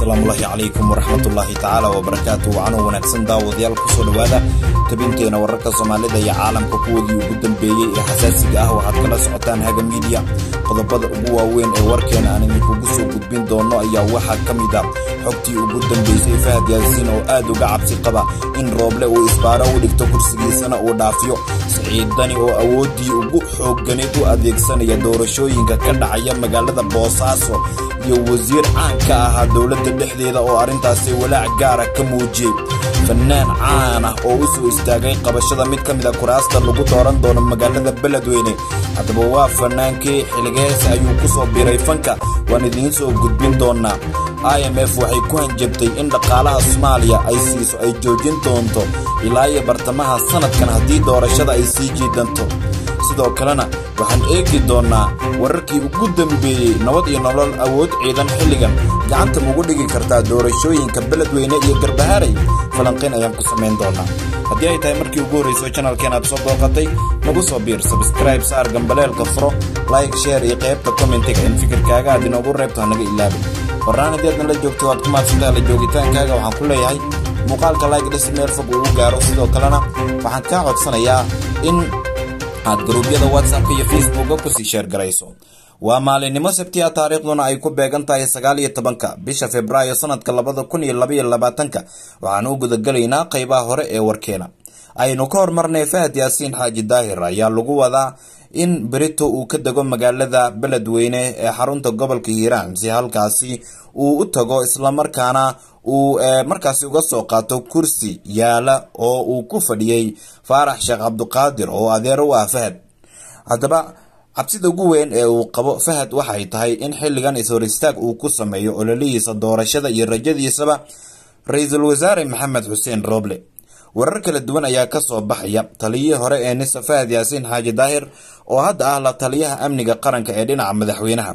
asalaamullaahi calaykum waraxmatullaahi tacaala wabarakaatu wacano wanaagsan daawadayaal kusoo dhowaada tabinteena wararka soomaalida iyo caalamka kuwoodii ugu dambeeyey ee xasaasiga ah waxaad kala socotaan haga miidiya qodobada ugu waaweyn ee warkeena aan idinkugu soo gudbin doono ayaa waxaa ka mid a xogtii ugu dambeysay fahad yaasiin oo aad uga cabsi qaba in rooble uu isbaaro u dhigto kursigiisana uu dhaafiyo siciidani oo awooddii ugu xoogganeed u adeegsanaya doorashooyinka ka dhacaya magaalada boosaaso iyo wasiir caan ka ahaa dowladda dhexdeeda oo arrintaasi walaac gaara ka muujiyey fannaan caan ah oo u soo istaagay qabashada mid ka mid a kuraasta lagu dooran doono magaalada beledweyne haddaba waa fannaankii xiligeese ayuu ku soo biray fanka waan idiin soo gudbin doonaa i m f waxay ku hanjabtay in dhaqaalaha soomaaliya ay siiso ay joojin doonto ilaa iyo bartamaha sanadkan haddii doorashada ay sii jiidanto sidoo kalena waxaan eegi doonnaa wararkii ugu dambeeyey nabad iyo nolol awood ciidan xilligan gacanta mugu dhigi kartaa doorashooyinka beledweyne iyo garbaharay falanqayn ayaan ku samayn doonaa haddii ay tahay markii ugu horrayso janalkeen aad soo booqatay nagu soo biir sabskraib saar gambaleelka furo like sheer iyo qaybta kommentiga in fikirkaaga aad inoogu reebto hanaga ilaabin warraan haddii aadna la joogto waad ku maadsantaha la joogitaankaaga waxaan ku leeyahay muuqaalka like dhis meel fog ugu gaaro sidoo kalena waxaan kaa codsanayaa in aad gruubyada whatsappka iyo facebooka kusii sheergarayso waa maalinimo sabtiya taariikhduna ay ku beegan tahay sagaal iyo tobanka bisha februaayo sanadka labada kun iyo labaiyo labaatanka waxaan u gudagelaynaa qaybaha hore ee warkeena aynu ka hormarnay fahad yaasiin xaaji daahir ayaa lagu wadaa in berito uu ka dego magaalada beledweyne ee xarunta gobolka hiiraan si halkaasi uu u tago islamarkaana uu markaasi uga soo qaato kursi yaala oo uu ku fadhiyey faarax sheekh cabduqaadir oo adeer u ah fahad haddaba cabsida ugu weyn ee uu qabo fahad waxay tahay in xilligan is-hor istaag uu ku sameeyo ololihiisa doorashada iyo rajadiisaba ra-iisul wasaare maxamed xuseen rooble warar kala duwan ayaa kasoo baxaya taliyihii hore ee nisa fahad yaasiin xaaji daahir oo hadda ah la taliyaha amniga qaranka ee dhinaca madaxweynaha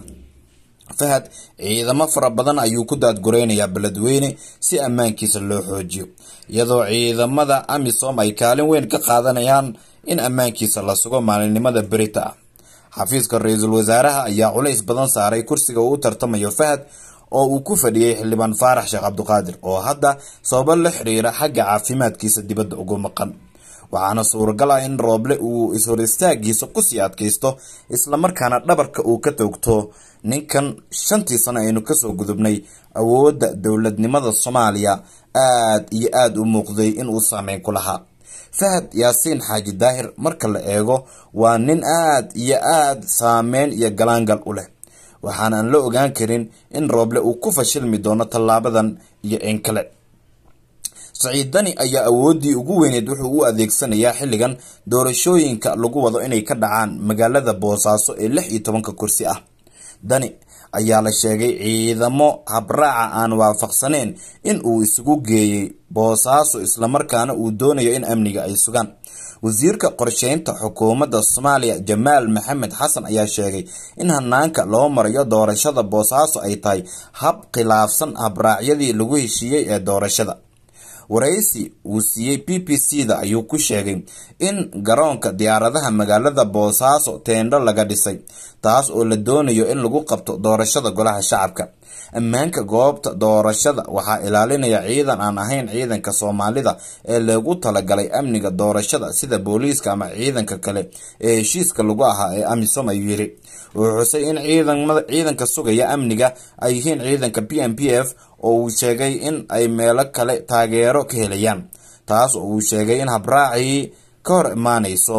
fahad ciidamo fara badan ayuu ku daadgureynayaa beledweyne si ammaankiisa loo xoojiyo iyadoo ciidamada amisom ay kaalin weyn ka qaadanayaan in ammaankiisa la sugo maalinimada berita ah xafiiska ra-iisul wasaaraha ayaa culays badan saaray kursiga uu u tartamayo fahad oo uu ku fadhiyey xildhibaan faarax sheekh cabduqaadir oo hadda sababo la xiriira xagga caafimaadkiisa dibadda ugu maqan waxaana suuragal ah in rooble uu is-hor istaagiisa kusii adkaysto islamarkaana dhabarka uu ka toogto ninkan shantii sano aynu kasoo gudubnay awoodda dowladnimada soomaaliya aad iyo aada u muuqday inuu saameyn ku lahaa fahad yaasiin xaaji daahir marka la eego waa nin aad iyo aada saameyn iyo galaangal u leh waxaana aan la ogaan karin in rooble uu ku fashilmi doono tallaabadan iyo in kale saciidani ayaa awooddii ugu weyneed wuxuu u adeegsanayaa xilligan doorashooyinka lagu wado inay ka dhacaan magaalada boosaaso ee lix iyo tobanka kursi ah dani ayaa la sheegay ciidamo habraaca aan waafaqsaneyn in uu isugu geeyey boosaaso islamarkaana uu doonayo in amniga ay sugaan wasiirka qorsheynta xukuumadda soomaaliya jamaal maxamed xasan ayaa sheegay in hanaanka loo marayo doorashada boosaaso ay tahay hab khilaafsan habraacyadii lagu heshiiyey ee doorashada waraysi uu siiyey b b c da ayuu ku sheegay in garoonka diyaaradaha magaalada boosaaso teendho laga dhisay taas oo la doonayo in lagu qabto doorashada golaha shacabka ammaanka goobta doorashada waxaa ilaalinaya ciidan aan ahayn ciidanka soomaalida ee lagu talagalay amniga doorashada sida booliiska ama ciidanka kale ee heshiiska lagu ahaa ee amisom ayuu yiri wuxuu xusay in ciidanka sugaya amniga ay yihiin ciidanka p m p f oo uu sheegay in ay meelo kale taageero ka helayaan taas oo uu sheegay in habraacii ka hor imaanayso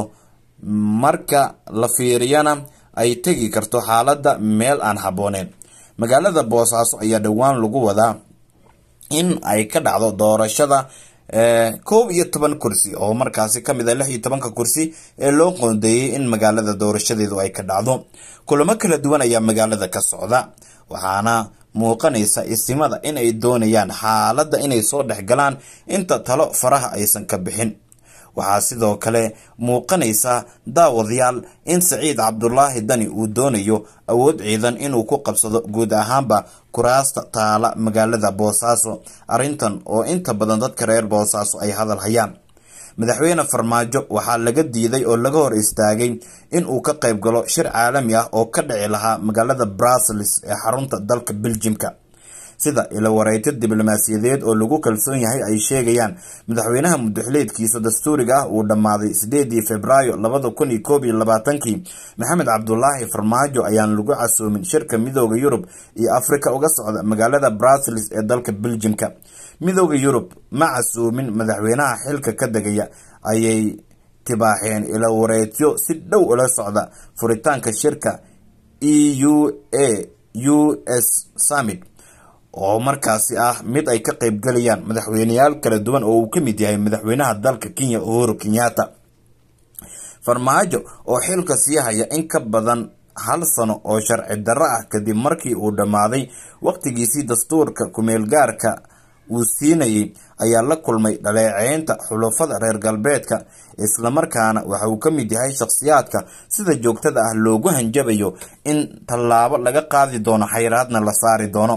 marka la fiiriyana ay tegi karto xaaladda meel aan habbooneyn magaalada boosaaso ayaa dhowaan lagu wadaa in ay ka dhacdo doorashada koob iyo toban kursi oo markaasi kamid a lix iyo tobanka kursi ee loo qoondeeyey in magaalada doorashadeedu ay ka dhacdo kulamo kala duwan ayaa magaalada ka socda waxaana muuqanaysa isimada in ay doonayaan xaaladda inay soo dhex galaan inta talo faraha aysan ka bixin waxaa sidoo kale muuqanaysa daawadayaal in saciid cabdulaahi dani uu doonayo awood ciidan inuu ku qabsado guud ahaanba kuraasta taala magaalada boosaaso arrintan oo inta badan dadka reer boosaaso ay hadal hayaan madaxweyne farmaajo waxaa laga diiday oo laga hor istaagay in uu ka qayb galo shir caalami ah oo ka dhici lahaa magaalada brussels ee xarunta dalka beljimka sida ilawareegto diblomaasiyadeed oo lagu kalsoon yahay ay sheegayaan madaxweynaha mudaxileedkiisa dastuuriga ah uu dhammaaday sideedii februaayo labada kun iyo koob iyo labaatankii maxamed cabdulaahi farmaajo ayaan lagu casoomin shirka midooda yurub iyo afrika uga socda magaalada brussels ee dalka beljimka midooda yurub ma casoomin madaxweynaha xilka ka degaya ayay tibaaxeen ilawareedyo si dhow ula socda furitaanka shirka e u a u s summit oo markaasi ah mid ay ka qeybgalayaan madaxweyneyaal kala duwan oo uu ka mid yahay madaxweynaha dalka kenya uhuru kenyatta farmaajo oo xilka sii haya in ka badan hal sano oo sharci darro ah kadib markii uu dhammaaday waqtigiisii dastuurka kumeelgaarka uu siinayay ayaa la kulmay dhaleeceynta xulufada reer galbeedka islamarkaana waxa uu ka mid yahay shakhsiyaadka sida joogtada ah loogu hanjabayo in tallaabo laga qaadi doono xayraadna la saari doono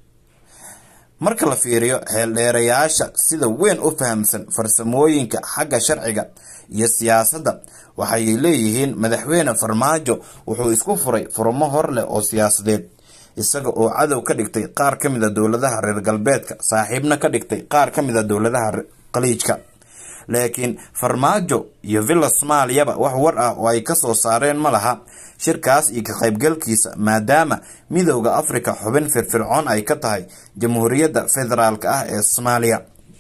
marka la fiiriyo xeeldheerayaasha sida weyn u fahamsan farsamooyinka xagga sharciga iyo siyaasadda waxay leeyihiin madaxweyne farmaajo wuxuu isku furay furmo hor leh oo siyaasadeed isaga oo cadow ka dhigtay qaar ka mid a dowladaha reer galbeedka saaxiibna ka dhigtay qaar ka mid a dowladaha khaliijka laakiin farmaajo iyo villa soomaaliyaba wax war ah oo ay kasoo saareen ma laha shirkaas iyo ka qaybgalkiisa maadaama midooda afrika xubin firfircoon ay ka tahay jamhuuriyadda federaalk ah ee soomaaliya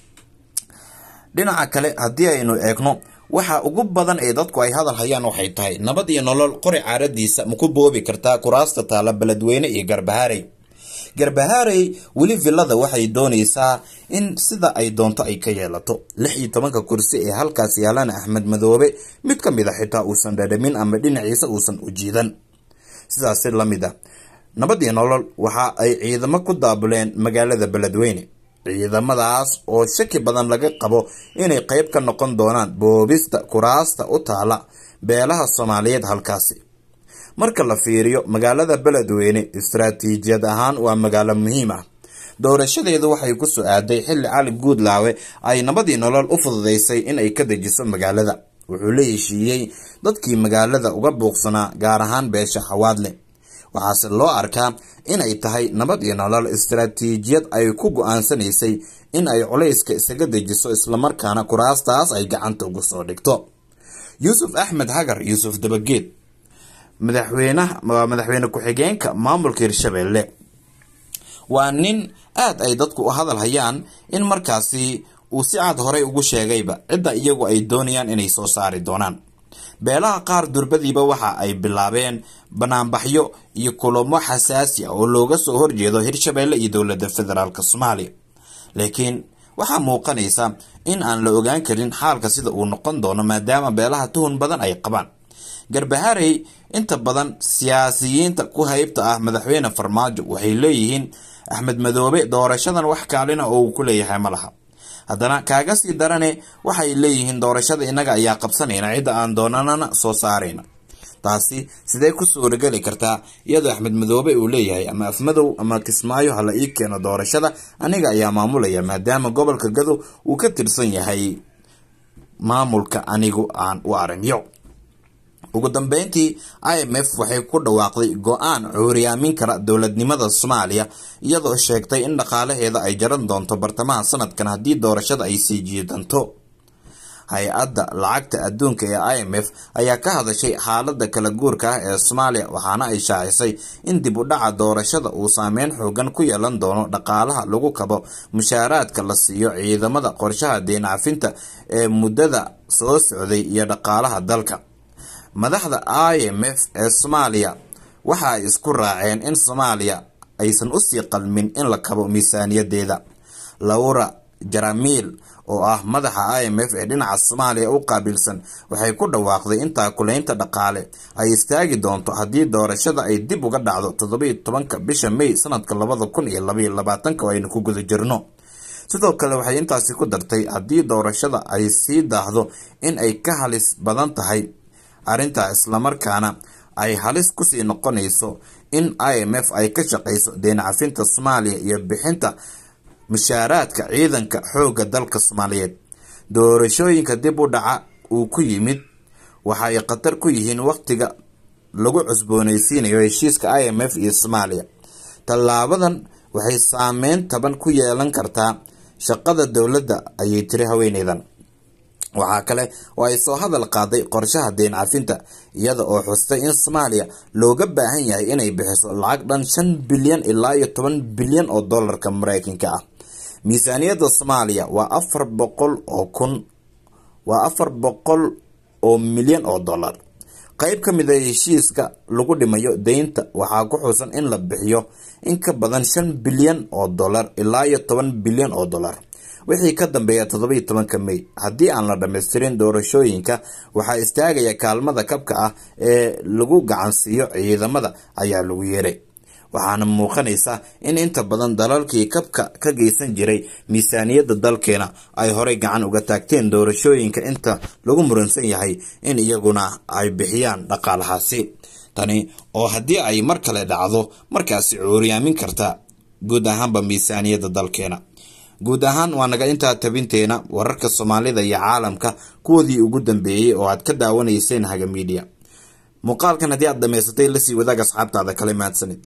dhinaca kale haddii aynu eegno waxa ugu badan ee dadku ay hadal hayaan waxay tahay nabad iyo nolol qori caaradiisa maku boobi kartaa kuraasta taala beledweyne iyo garbahaarey garbahaarey weli villada waxay doonaysaa in sida ay doonto ay ka yeelato lix iyo tobanka kursi ee halkaas yaalana axmed madoobe mid ka mid a xitaa uusan dhadhamin ama dhinaciisa uusan u jiidan sidaasi lamid a nabad iyo nolol waxa ay ciidamo ku daabuleen magaalada beledweyne ciidamadaas oo shaki badan laga qabo inay qeyb ka noqon doonaan boobista kuraasta u taala beelaha soomaaliyeed halkaasi marka la fiiriyo magaalada beledweyne istaraatiijiyad ahaan waa magaalo muhiim ah doorashadeedu waxay ku soo aaday xilli cali guudlaawe ay nabadii nolol u fududeysay inay ka dejiso magaalada wuxuu la heshiiyey dadkii magaalada uga buuqsanaa gaar ahaan beesha xawaadle waxaase loo arkaa inay tahay nabad iyo nolol istaraatiijiyad ay ku go-aansanaysay in ay culayska isaga dejiso islamarkaana kuraastaas ay gacanta ugu soo dhigto yuusuf axmed hagar yuusuf dabageed madaxweynaha waa madaxweyne ku-xigeenka maamulka hirshabelle waa nin aada ay dadku u hadal hayaan in markaasi uu si cad horey ugu sheegayba cidda iyagu ay doonayaan inay soo saari doonaan beelaha qaar durbadiiba waxa ay bilaabeen banaanbaxyo iyo kulamo xasaasi ah oo looga soo horjeedo hirshabelle iyo dowladda federaalk soomaaliya laakiin waxaa muuqanaysa in aan la ogaan karin xaalka sida uu noqon doono maadaama beelaha tuhun badan ay qabaan garbaharey inta badan siyaasiyiinta ku haybta ah madaxweyne farmaajo waxay leeyihiin axmed madoobe doorashadan wax kaalina oo uu ku leeyahay ma laha haddana kaaga sii darane waxay leeyihiin doorashada innaga ayaa qabsanayna cidda aan doonanana soo saarayna taasi sidee ku suurageli kartaa iyadoo axmed madoobe uu leeyahay ama afmadow ama kismaayo hala ii keeno doorashada aniga ayaa maamulaya maadaama gobolka gadow uu ka tirsan yahay maamulka anigu aan u aragyo ugu dambeyntii i m f waxay ku dhawaaqday go-aan cuuriyaamin kara dowladnimada soomaaliya iyadoo sheegtay in dhaqaalaheeda ay jaran doonto bartamaha sanadkan haddii doorashada ay sii jiidanto hay-adda lacagta adduunka ee i m f ayaa ka hadashay xaalada kala guurka ah ee soomaaliya waxaana ay shaacisay in dib u dhaca doorashada uu saameyn xoogan ku yeelan doono dhaqaalaha lagu kabo mushaaraadka la siiyo ciidamada qorshaha deen cafinta ee muddada soo socday iyo dhaqaalaha dalka madaxda i m f ee soomaaliya waxa ay isku raaceen in soomaaliya aysan usii qalmin in la kabo miisaaniyadeeda laura jaramiil oo ah madaxa i m f ee dhinaca soomaaliya u qaabilsan waxay ku dhawaaqday in taakulaynta dhaqaale ay istaagi doonto haddii doorashada ay dib uga dhacdo toddobiyo tobanka bisha may sanadka labada kun iyo labaiyo labaatanka oo aynu ku guda jirno sidoo kale waxay intaasi ku dartay haddii doorashada ay sii daahdo in ay ka halis badan tahay arrintaa islamarkaana ay halis kusii noqonayso in i m f ay ka shaqayso deen cafinta soomaaliya iyo bixinta mushaaraadka ciidanka xoogga dalka soomaaliyeed doorashooyinka dib u dhaca uu ku yimid waxaay khatar ku yihiin waqtiga lagu cusboonaysiinayo heshiiska i m f iyo soomaaliya tallaabadan waxay saameyn taban ku yeelan kartaa shaqada dowladda ayay tiri haweeneydan waxaa kale oo ay soo hadal qaaday qorshaha deen cafinta iyada oo xustay in soomaaliya looga baahan yahay inay bixiso lacag dhan shan bilyan ilaa iyo toban bilyan oo dollarka mareykanka ah miisaaniyadda soomaaliya waa afar boqol oo kun waa afar boqol oo milyan oo dollar qeyb ka mid a heshiiska lagu dhimayo deynta waxaa ku xusan in la bixiyo in ka badan shan bilyan oo dollar ilaa iyo toban bilyan oo dollar wixii ka dambeeya toddobiiyo tobanka mey haddii aan la dhammaystirin doorashooyinka waxaa istaagaya kaalmada kabka ah ee lagu gacansiiyo ciidamada ayaa lagu yeeray waxaana muuqanaysa in inta badan dalalkii kabka ka geysan jiray miisaaniyadda dalkeena ay horey gacan uga taagteen doorashooyinka inta lagu muransan yahay in iyaguna ay bixiyaan dhaqaalahaasi tani oo haddii ay mar kale dhacdo markaasi cuuriyaamin karta guud ahaanba miisaaniyadda dalkeena guud ahaan waa naga intaa tabinteena wararka soomaalida iyo caalamka kuwoodii ugu dambeeyey oo aad ka daawanayseen haga miidiya muuqaalkan haddii aad dhamaysatay lasii wadaag asxaabtaada kale mahadsanid